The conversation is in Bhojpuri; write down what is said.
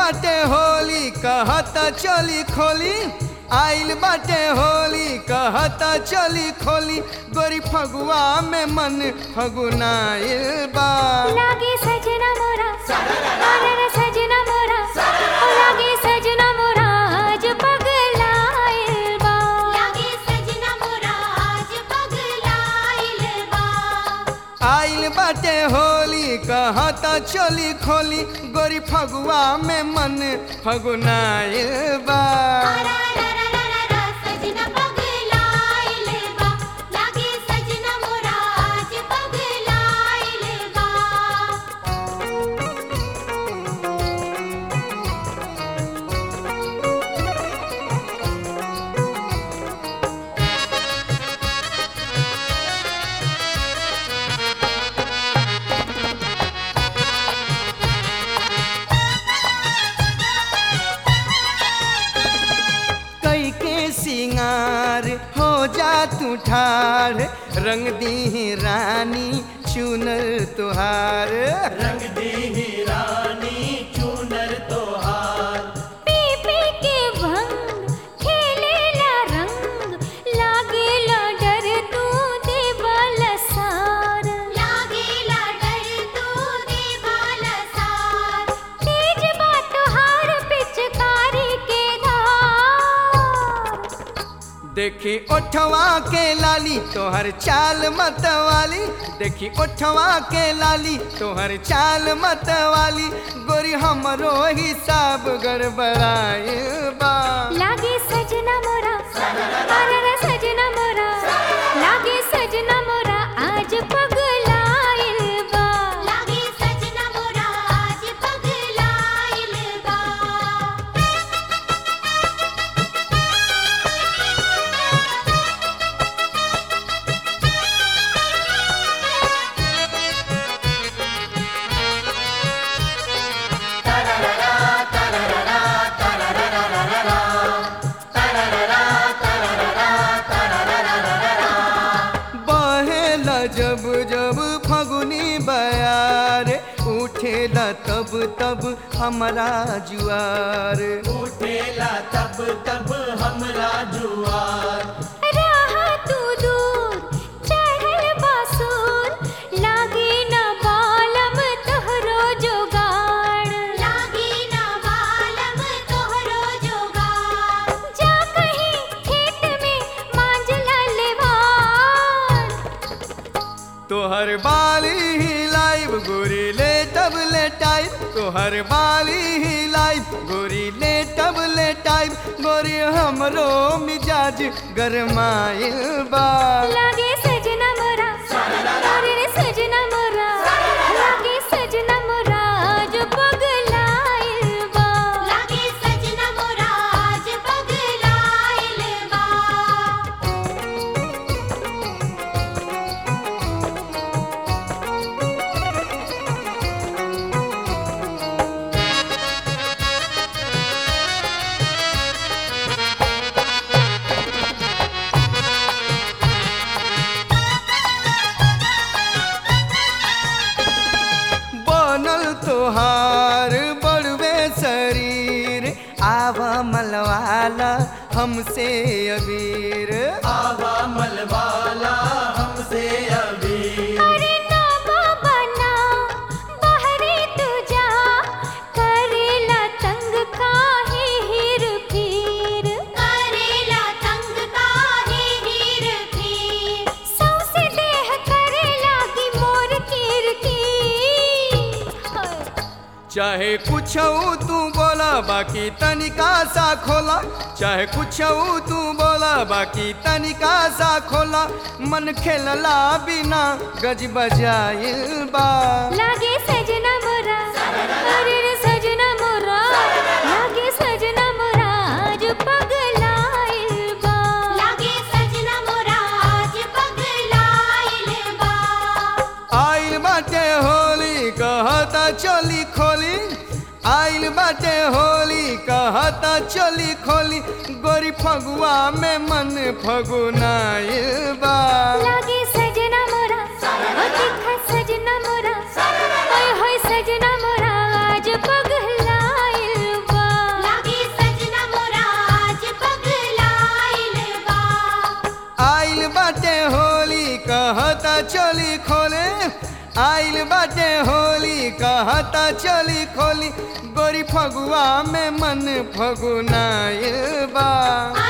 बाटे होली कहत चली खोली आइल बाटे होली कहत चली खोली गोरी फगुआ में मन फगुनाइल बा लागे सजना मोरा अरे सजना मोरा ओ लागे सजना मोरा आज पगलाइल बा लागे सजना मोरा आज पगलाइल बा आइल बाटे होली कहत चली खोली गोरी फगुआ में मन फगुनाइल बा अरारारारारा सजना पगलाइल बा लागे सजना मोरा आज पगलाइल बा कई के सिंगार हो जा तू ठार रंग दी रानी चुनर तुहार रंग दी रानी चूनर तोहार पी पी के भंग खेलेला रंग लागेला डर तू देवाला सार लागेला डर तू देवाला सार तेज बात हार पिचकारी के धार देखी ओठवा के लाली तोहर चाल मतवाली देखी ओठवा के लाली तोहर चाल मतवाली गोरी हमरो हिसाब गड़बड़ाए बा लागे सजना मोरा अरे सजना मोरा लागे सजना मोरा आज पगलाइल बा लागे सजना मोरा आज पगलाइल बा बहेला जब जब फगुनी बयार उठेला तब तब हमारा जुआर उठेला तब तब हमरा जुआर रहा तू दूर चढ़ल बासुर लागे न बालम तोहरो जोगाड़ लागे ना बालम तोहरो जोगार जा कहीं खेत में मांझला लेवार तोहर बाली ही लाइव गोरी ले तब ले टाइप तोहर बाली ही लाइव गोरी ले तब ले टाइप गोरी हमरो मिजाज गरमाइल बा लागे सजना मोरा अरे रे सजना मोरा लागे सजना मोरा आज पगलाइल बा लागे सजना मोरा आज पगलाइल बा बनल तोहार बड़वे शरीर आवा मलवाला हमसे अबीर आवा मलवाला हमसे अभी अरे ना बाबा ना बाहरे तू जा करेला तंग काहे हीर फिर करेला तंग काहे हीर फिर सौसे देह करेला की मोर कीर की चाहे कुछ तू बोला बाकी तनिका सा खोला चाहे कुछ तू बोला बाकी तनिका सा खोला मन खेलला बिना गज बजाइल बा लागे सजना मोरा अरे रे सजना मोरा लागे सजना मोरा आज पगलाइल बा लागे सजना मोरा आज पगलाइल बा आइल बाटे होली कहता चली खोली आइल बाटे होली कहता चली खोली गोरी फगुआ में मन फगुनाइल बा लागे सजना मोरा ओ देखा सजना मोरा ओए होए सजना मोरा आज पगलाइल कहता चोली खोले आइल बाटे होली कहता चोली खोली गोरी फगुआ में मन फगुनाइल बा